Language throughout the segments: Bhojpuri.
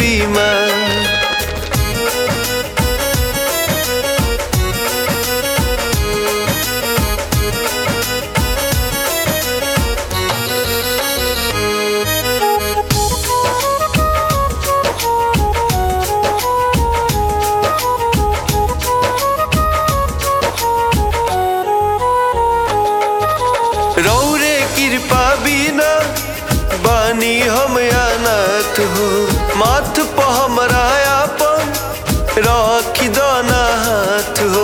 देवी माँ रौरे कृपा बिना बानी हम अनाथ हो माथ पर हमरा अपन रखी दाना हाथ हो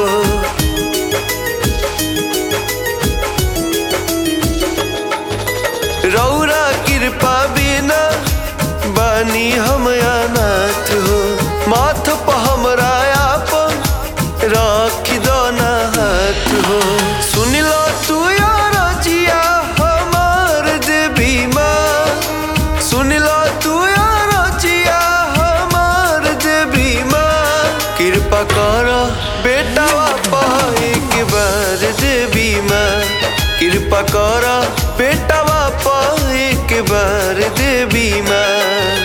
रौरा कृपा बिना बानी हम अनाथ हो माथ पर हमरा अपन रखी दाना हाथ हो सुन लो तू यार जिया हमार देवी माँ सुन लो तू यार जिया हमार देवी माँ कृपा कर बेटा बापा एक बार देवी माँ कृपा कर बेटा बापा एक बार देवी माँ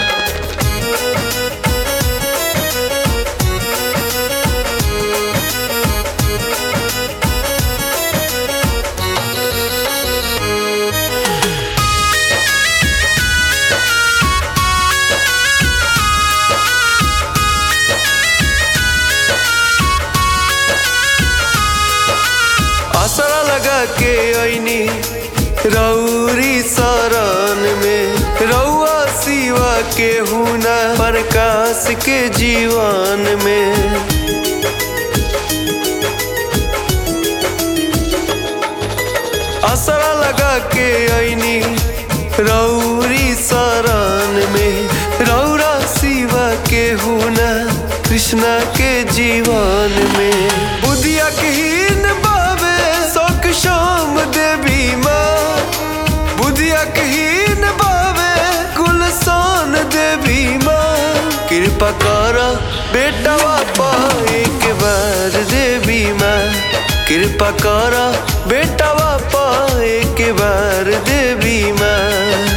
आसरा लगा के ऐनी रौरी शरण में रौआ सिवा के हुना प्रकाश के जीवन में आसरा लगा के ऐनी रौरी शरण में रौरा सिवा के हुना कृष्णा के जीवन में बुधिया के हीन बाबे शोक शाम देवी माँ बुधिया के हीन बाबे गुलसान देवी माँ कृपा कर बेटा बापा एक बार देवी माँ कृपा कर बेटा बापा एक बार देवी माँ